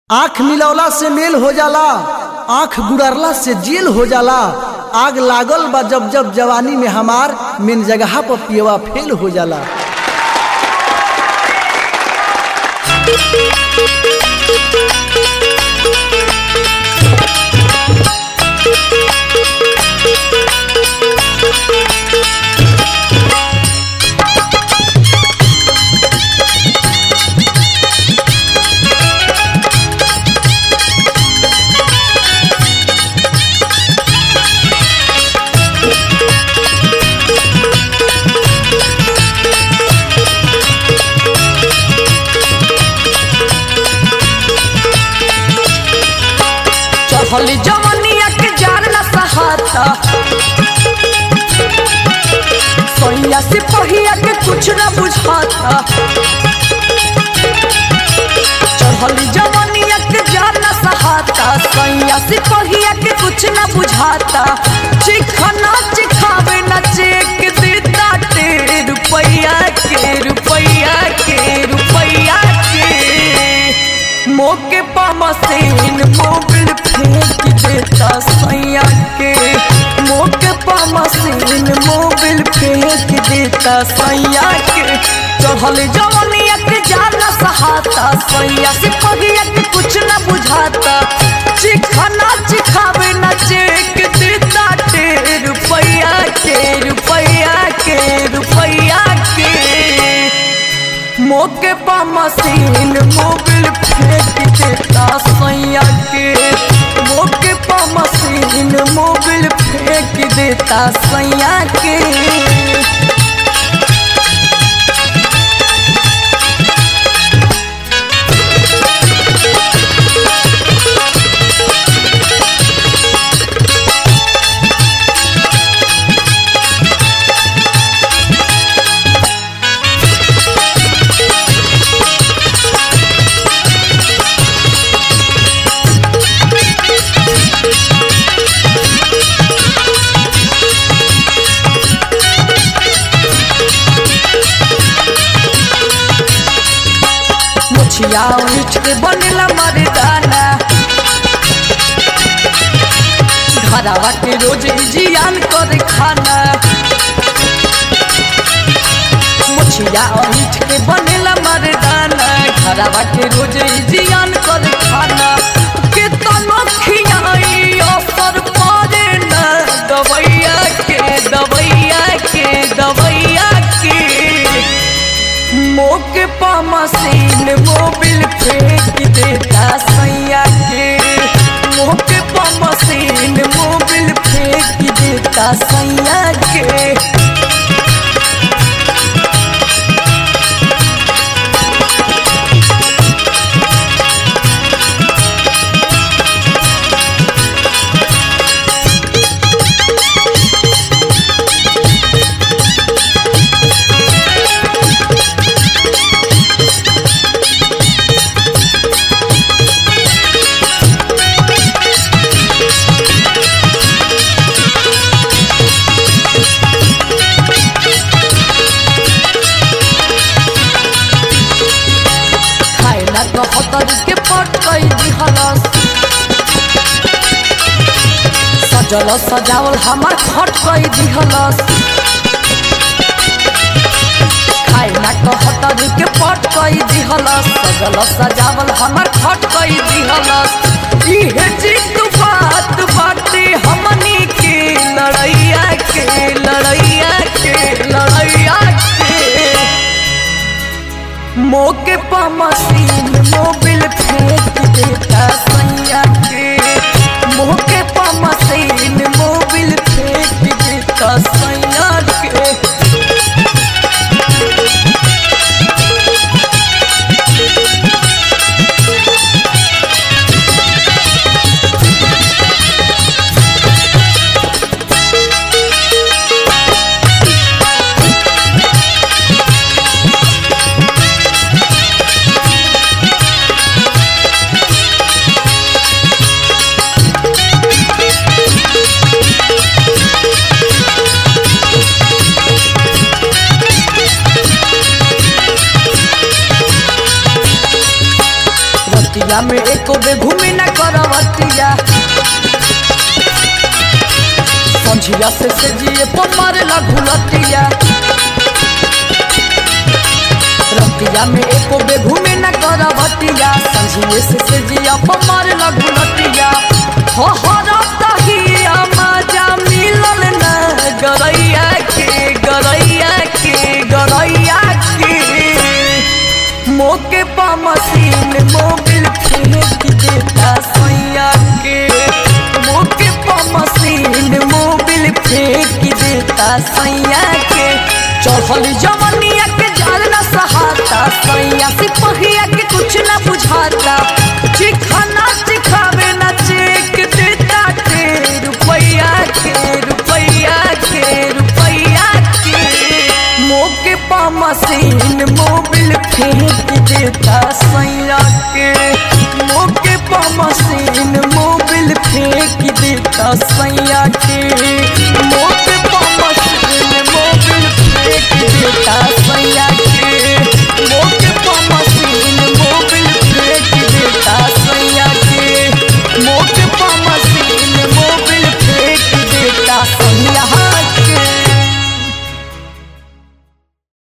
आंख मिलौला से मेल हो जाला आंख गुड़रला से जेल हो जाला आग लागल बा जब जब जवानी में हमार मेन जगह पर पियवा फेल हो जाला चढ़ल जवनिया के जान न सहाता सोनिया से पहिया के कुछ न बुझाता चढ़ल जवनिया के जान न सहाता सोनिया से पहिया के कुछ न बुझाता चिखना चिखावे न चेक देता तेरे रुपैया के रुपैया के रुपैया के मोके पा मशीन मोबिल फेंक देता सैया के मोके पा मशीन मोबिल फेंक देता सैया के चढ़ल जवनिया के जाना सहाता सैया से पहिया के कुछ न बुझाता चिखना चिखावे न चेक देता टे रुपैया के रुपैया के रुपैया के मोके पा मशीन मोबिल फेंक देता सैया के मोके पा मशीन मोबिल फेंक देता सैया के मुछिया उठ के बनेला मर्दाना घरवा के रोज जियान कर खाना मुछिया उठ के बनेला मर्दाना घरवा के रोज जियान कर खाना के तनो खियाई असर पड़े न दवैया के दवैया के दवैया के मोके पा मशीन मोबिल फेंक देता सैया के मोके पा मशीन मोबिल फेंक देता सैया के खाए ना तो हतर के पट कई दिहलस सजल सजावल हमार खट कई दिहलस खाए ना तो हतर के पट कई दिहलस सजल सजावल हमार खट कई दिहलस इहे जिद बात बाटे हमनी के लड़ैया के लड़ैया के लड़ैया के मोके पा मशीन मोबिल फेंक देता सैया के मोके पा मशीन मोबिल फेंक देता सैया के में एको बे घूमी न करवटिया संझिया से से जिए पमार लगू लटिया रतिया में एको बे घूमी न करवटिया संझिए से से जिया पमार लगू लटिया हो हो रतहिया मजा मिलल न गरैया के गरैया के गरैया के मोके पा मशीन मोबिल फेंक देता सैया के मोके पा मशीन मोबिल फेंक देता सैया के चढ़ल जवनिया के जाल न सहाता सैया सिपहिया के कुछ न बुझाता चिखाना चिखावे न चेक देता के रुपैया के रुपैया के रुपैया के मोके पा मशीन मोबिल फेंक देता सैया के मोके पा मशीन मोबिल फेंक देता सैया के